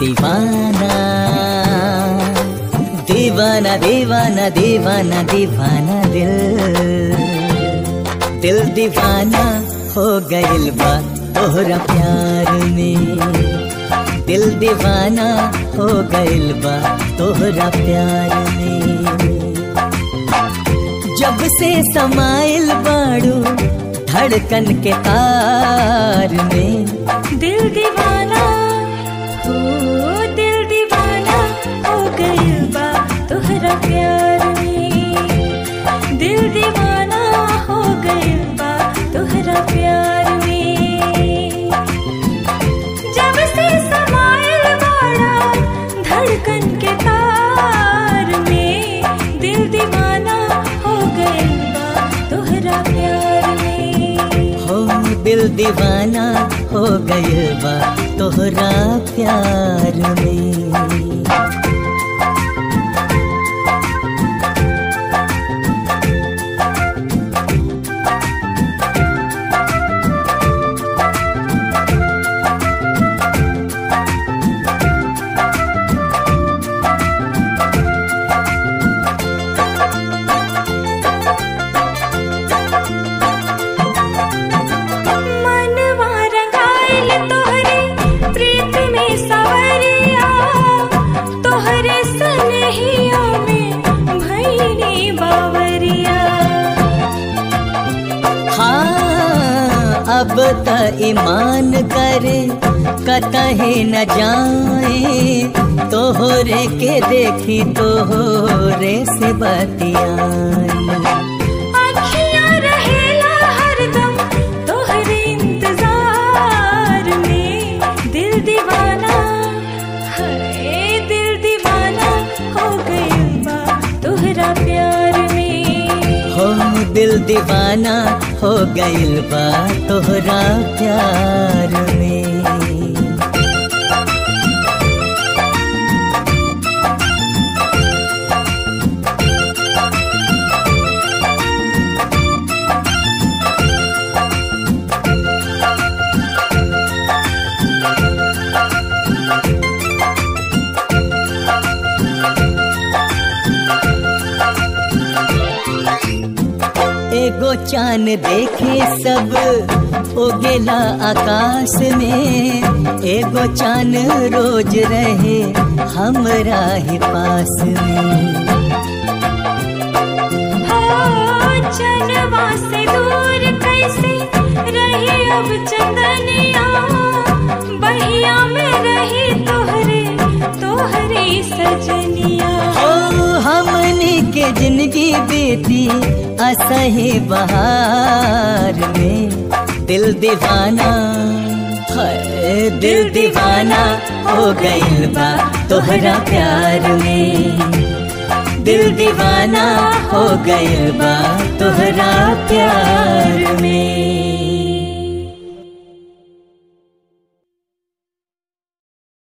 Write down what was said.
दीवाना दीवाना दीवाना दीवाना दीवाना दिल दिल दीवाना हो गइल बा तोहरा प्यार में दिल दीवाना हो गइल बा तोहरा प्यार में जब से समाइल बाड़ू धड़कन के तार में दिल दीवाना हो दिल दीवाना हो गइल बा तोहरा प्यार में दिल दीवाना हो गइल बा तोहरा प्यार में जब से समाइल बाड़ा धड़कन के तार में दिल दीवाना हो गइल बा तोहरा प्यार में हो दिल दीवाना हो गइल बा तोहरा प्यार में मनवा रंगाइल तोहरे प्रीत में सवरिया तोहरे सनहिया में भैनी बावरिया हाँ अब त ईमान करे कतहे न जाए तोहरे के देखी तोहरे से बतियाई अखियां रहेला हरदम तोहरे इंतजार में दिल दीवाना है दिल दीवाना हो गइल बा तोहरा प्यार में हो दिल दीवाना हो गइल बा तोहरा प्यार में एगो चांद देखे सब उगेला आकाश में एगो चांद रोज रहे हमरा ही पास में हो चनवा से दूर कैसे रही अब चंदनिया बहिया में रही तोहरे तोहरे सजनिया ओ हमनी के जिंदगी बीती असही बहार में दिल दीवाना है दिल दीवाना हो गइल बा तोहरा प्यार में दिल दीवाना हो गइल बा तोहरा प्यार में